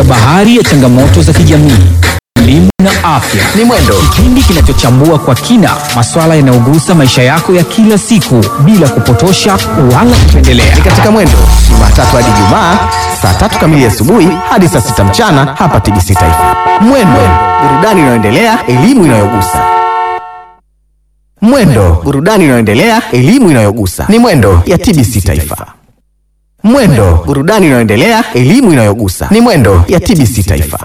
katika bahari ya changamoto za kijamii, elimu na afya. Ni Mwendo, Kipindi kinachochambua kwa kina masuala yanayogusa maisha yako ya kila siku bila kupotosha wala kupendelea. ni katika Mwendo Jumatatu hadi Jumaa saa tatu kamili asubuhi hadi saa sita mchana hapa TBC Taifa. Mwendo, burudani inayoendelea, elimu inayogusa. Mwendo, burudani inayoendelea, elimu inayogusa. Ni Mwendo ya TBC Taifa. Mwendo, burudani inayoendelea, elimu inayogusa. Ni Mwendo ya TBC Taifa.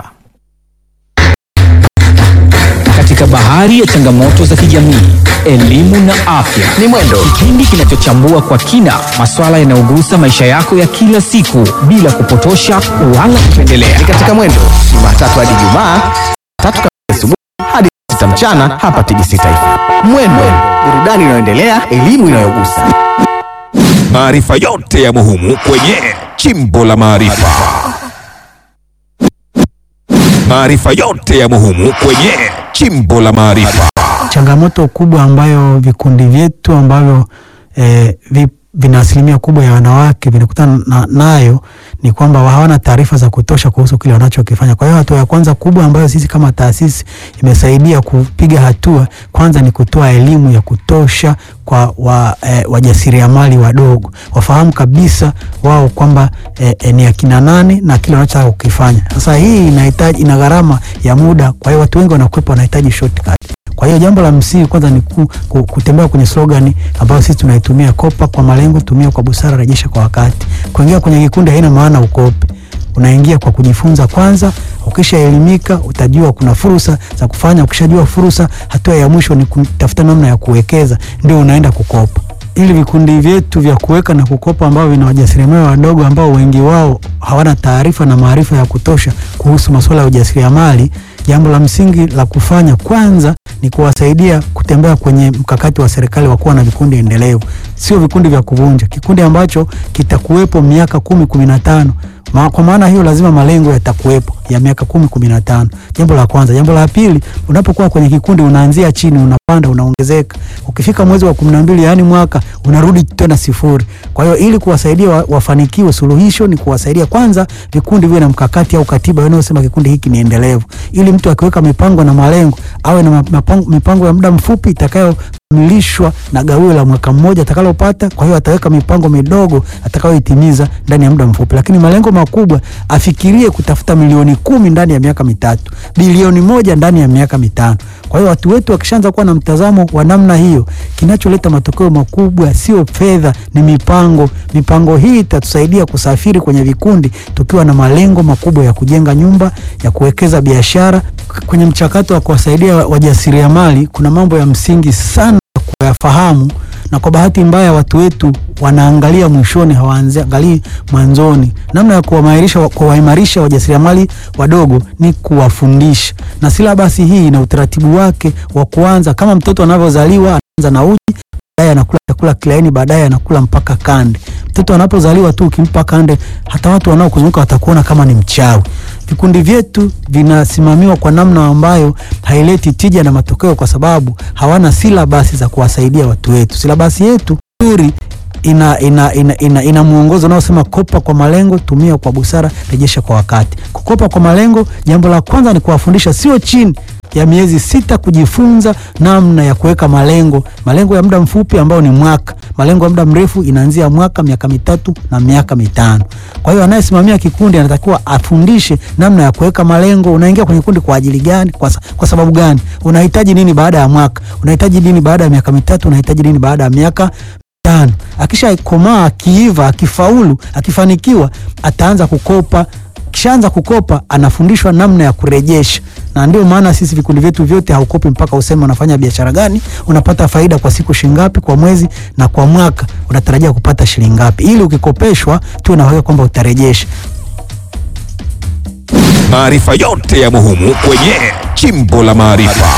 Katika bahari ya changamoto za kijamii, elimu na afya. Ni Mwendo, Kipindi kinachochambua kwa kina masuala yanayogusa maisha yako ya kila siku bila kupotosha wala kupendelea. ni katika Mwendo Jumatatu hadi Jumaa saa tatu kamili asubuhi hadi saa sita mchana hapa TBC Taifa. Mwendo, burudani inayoendelea, elimu inayogusa. Maarifa yote yamo humu kwenye Chimbo la Maarifa. Maarifa yote yamo humu kwenye Chimbo la Maarifa. Changamoto kubwa ambayo vikundi vyetu ambavyo eh, vi, vina asilimia kubwa ya wanawake vinakutana na, nayo ni kwamba hawana taarifa za kutosha kuhusu kile wanachokifanya. Kwa hiyo hatua ya kwanza kubwa ambayo sisi kama taasisi imesaidia kupiga hatua, kwanza ni kutoa elimu ya kutosha kwa wa, eh, wajasiriamali wadogo wafahamu kabisa wao kwamba eh, eh, ni akina nani na kile wanachotaka kukifanya. Sasa hii inahitaji ina gharama ya muda, kwa hiyo watu wengi wanakwepa, wanahitaji shortcut. Kwa hiyo jambo la msingi kwanza ni ku, ku, kutembea kwenye slogani ambayo sisi tunaitumia, kopa kwa malengo, tumia kwa busara, rejesha kwa wakati. Kuingia kwenye kikundi haina maana ukope, unaingia kwa kujifunza kwanza. Ukishaelimika utajua kuna fursa za kufanya. Ukishajua fursa, hatua ya mwisho ni kutafuta namna ya kuwekeza, ndio unaenda kukopa. Ili vikundi vyetu vya kuweka na kukopa ambao vina wajasiriamali wadogo ambao wengi wao hawana taarifa na maarifa ya kutosha kuhusu masuala ya ujasiriamali, jambo la msingi la kufanya kwanza ni kuwasaidia kutembea kwenye mkakati wa serikali wa kuwa na vikundi endelevu, sio vikundi vya kuvunja, kikundi ambacho kitakuwepo miaka kumi kumi na tano Ma, kwa maana hiyo lazima malengo yatakuwepo ya miaka kumi kumi na tano. Jambo la kwanza. Jambo la pili, unapokuwa kwenye kikundi unaanzia chini, unapanda, unaongezeka. Ukifika mwezi wa kumi na mbili, yaani mwaka, unarudi tena sifuri. Kwa hiyo ili kuwasaidia wa, wafanikiwe, suluhisho ni kuwasaidia kwanza vikundi viwe na mkakati au katiba inayosema kikundi hiki ni endelevu, ili mtu akiweka mipango na malengo awe na mipango, mipango ya muda mfupi itakayo kamilishwa na gawio la mwaka mmoja atakalopata. Kwa hiyo ataweka mipango midogo atakayoitimiza ndani ya muda mfupi, lakini malengo makubwa afikirie kutafuta milioni kumi ndani ya miaka mitatu, bilioni moja ndani ya miaka mitano. Kwa hiyo watu wetu wakishaanza kuwa na mtazamo wa namna hiyo, kinacholeta matokeo makubwa sio fedha, ni mipango. Mipango hii itatusaidia kusafiri kwenye vikundi tukiwa na malengo makubwa ya kujenga nyumba, ya kuwekeza biashara. Kwenye mchakato wa kuwasaidia wajasiriamali, kuna mambo ya msingi sana kuyafahamu na kwa bahati mbaya watu wetu wanaangalia mwishoni, hawaangalii mwanzoni. Namna ya kuwaimarisha kuwaimarisha wajasiriamali wadogo ni kuwafundisha, na silabasi hii ina utaratibu wake wa kuanza. Kama mtoto anavyozaliwa anaanza na uji, baadaye anakula chakula kilaini, baadaye anakula mpaka kande. Mtoto anapozaliwa tu ukimpa kande, hata watu wanaokuzunguka watakuona kama ni mchawi. Vikundi vyetu vinasimamiwa kwa namna ambayo haileti tija na matokeo, kwa sababu hawana silabasi za kuwasaidia watu wetu. Silabasi yetu nzuri ina, ina, ina, ina, ina mwongozo unaosema kopa kwa malengo, tumia kwa busara, rejesha kwa wakati. Kukopa kwa malengo, jambo la kwanza ni kuwafundisha sio chini ya miezi sita kujifunza namna ya kuweka malengo, malengo ya muda mfupi ambao ni mwaka, malengo ya muda mrefu inaanzia mwaka, miaka mitatu na miaka mitano. Kwa hiyo anayesimamia kikundi anatakiwa afundishe namna ya kuweka malengo. Unaingia kwenye kikundi kwa ajili gani? Kwa, kwa sababu gani? Unahitaji nini baada ya mwaka? Unahitaji nini baada ya miaka mitatu? Unahitaji nini baada ya miaka tano? Akisha komaa, akiiva, akifaulu, akifanikiwa, ataanza kukopa kishaanza kukopa anafundishwa namna ya kurejesha, na ndio maana sisi vikundi vyetu vyote haukopi mpaka useme unafanya biashara gani, unapata faida kwa siku shilingi ngapi, kwa mwezi na kwa mwaka unatarajia kupata shilingi ngapi, ili ukikopeshwa tuwe na uhakika kwamba utarejesha. Maarifa yote yamo humu kwenye Chimbo la Maarifa.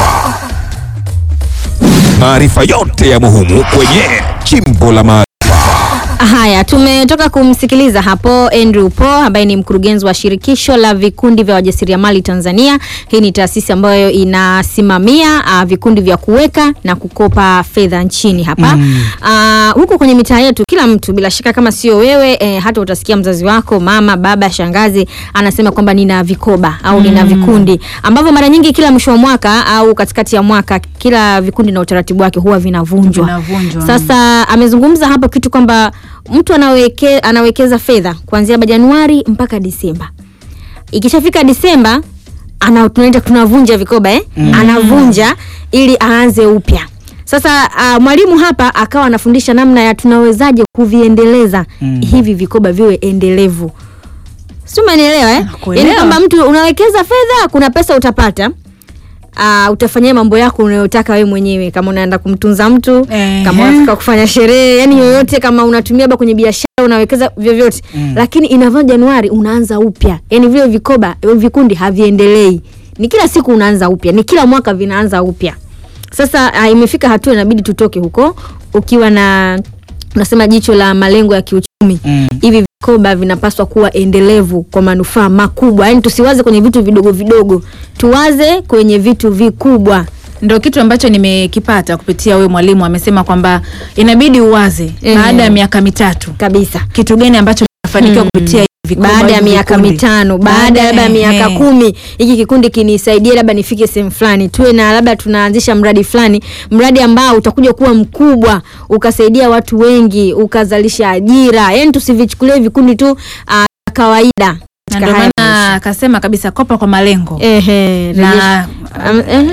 Maarifa yote yamo humu kwenye Chimbo la Maarifa. Haya, Haya, tumetoka kumsikiliza hapo Andrew Po ambaye ni mkurugenzi wa shirikisho la vikundi vya wajasiriamali Tanzania. Hii ni taasisi ambayo inasimamia uh, vikundi vya kuweka na kukopa fedha nchini hapa mm. uh, huko kwenye mitaa yetu, kila mtu bila shaka, kama sio wewe eh, hata utasikia mzazi wako, mama, baba, shangazi anasema kwamba nina vikoba au nina vikundi ambavyo mara nyingi kila mwisho wa mwaka au katikati ya mwaka kila vikundi na utaratibu wake huwa vinavunjwa. Vinavunjwa, Sasa amezungumza hapo kitu kwamba mtu anaweke, anawekeza fedha kuanzia labda Januari mpaka Disemba. Ikishafika Disemba ana tunaita tunavunja vikoba eh? Anavunja ili aanze upya. Sasa uh, mwalimu hapa akawa anafundisha namna ya tunawezaje kuviendeleza hivi vikoba viwe endelevu. Si umenielewa eh? Nakuelewa. Yaani kwamba mtu unawekeza fedha, kuna pesa utapata Uh, utafanyia mambo yako unayotaka wewe mwenyewe, kama unaenda kumtunza mtu Ehe. kama unataka kufanya sherehe, yani yoyote, kama unatumia labda kwenye biashara unawekeza vyovyote mm. Lakini inavyo Januari unaanza upya, yani vile vikoba vikundi haviendelei, ni kila siku unaanza upya, ni kila mwaka vinaanza upya. Sasa uh, imefika hatua inabidi tutoke huko ukiwa na unasema jicho la malengo ya kiuchumi hivi vikoba vinapaswa kuwa endelevu kwa manufaa makubwa, yani tusiwaze kwenye vitu vidogo vidogo, tuwaze kwenye vitu vikubwa. ndo kitu ambacho nimekipata kupitia we mwalimu amesema kwamba inabidi uwaze Ehe. baada ya miaka mitatu kabisa kitu gani ambacho kinafanikiwa kupitia hivi vikoba, baada ya hivi miaka vikundi. mitano baada ya labda ya miaka Ehe. kumi hiki kikundi kinisaidie labda nifike sehemu fulani tuwe na labda tunaanzisha mradi fulani mradi ambao utakuja kuwa mkubwa ukasaidia watu wengi ukazalisha ajira yani tusivichukulie vikundi tu uh, kawaida na katika ndio haya maana akasema kabisa kopa kwa malengo Ehe, Na- rejesha- Am- ehe.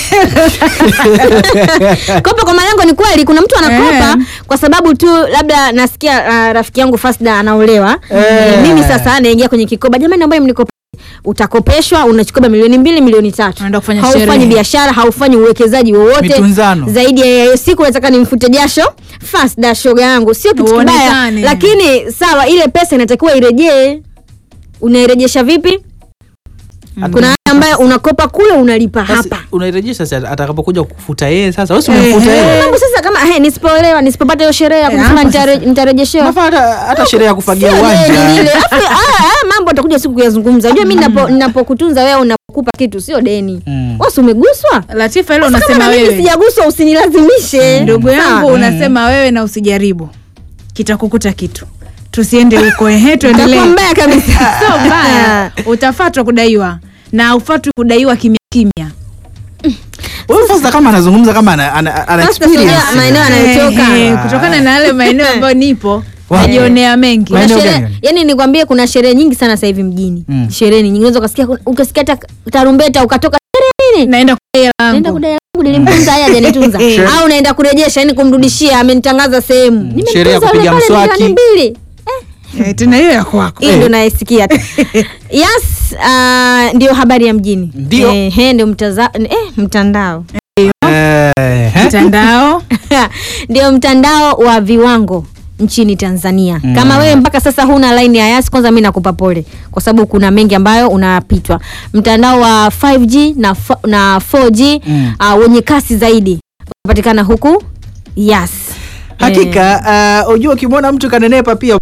kopa kwa malengo ni kweli kuna mtu anakopa Eh. kwa sababu tu labda nasikia uh, rafiki yangu Fasda anaolewa eh. mimi sasa naingia kwenye kikoba jamani naomba mnikope utakopeshwa unachukua milioni mbili milioni tatu Unaenda kufanya haufanyi sherehe. biashara haufanyi uwekezaji wowote Mitunzano. zaidi ya hiyo siku nataka nimfute jasho Fasda shoga yangu sio kitu kibaya Uonekane. lakini sawa ile pesa inatakiwa irejee unairejesha vipi kuna haya ambayo unakopa kule unalipa Basi, hapa unairejesha sasa atakapokuja kufuta yeye sasa wewe si umemfuta yeye mambo sasa kama he, nisipoolewa nisipopata hiyo sherehe ya Eh, kumfuna hapo nitare- nitarejeshewa Unafaa hata hata sherehe ya kufagia Sio deni uwanja lile. Alafu, haya- haya mambo atakuja siku kuyazungumza unajua mi napo- napokutunza wewe unapokupa kitu sio deni Mm. wasi umeguswa latifa hilo Sasa kama unasema na mimi wewe sijaguswa usinilazimishe ndugu yangu Sawa. unasema wewe na usijaribu kitakukuta kitu tusiende huko ehe tuendelee Itakuwa mbaya kabisa sio mbaya utafatwa kudaiwa na ufatwi kudaiwa kimya kimya wewe sasa kama anazungumza kama ana, ana, ana Sasa sijua experience maeneo anayotoka Ehe, kutokana na yale maeneo ambayo nipo Wapi? najionea mengi Kuna Maeneo sherehe- gani? yani nikwambie kuna sherehe nyingi sana sasa hivi mjini Mm. sherehe nyingi unaweza ukasikia ukasikia hata tarumbeta ukatoka sherehe nini naenda kudai naenda langu kudai langu nilimtunza haya hajanitunza au naenda kurejesha yani kumrudishia amenitangaza sehemu Nimemtunza Sherehe ya yule kupiga pale mswaki. milioni mbili Eh, tena hiyo ya kwako hii ndo naisikia tu. yes uh, ndio habari ya mjini Ndio. eh, he, ndio mtaza, eh, mtandao Eh, eh. mtandao ndio mtandao wa viwango nchini Tanzania. Kama wewe mpaka sasa huna line ya Yas, kwanza mimi nakupa pole, kwa sababu kuna mengi ambayo unapitwa. Mtandao wa 5G na, fo- na 4G Mm. uh, wenye kasi zaidi unapatikana huku Yas. hakika uh, ujua ukimwona mtu kanenepa pia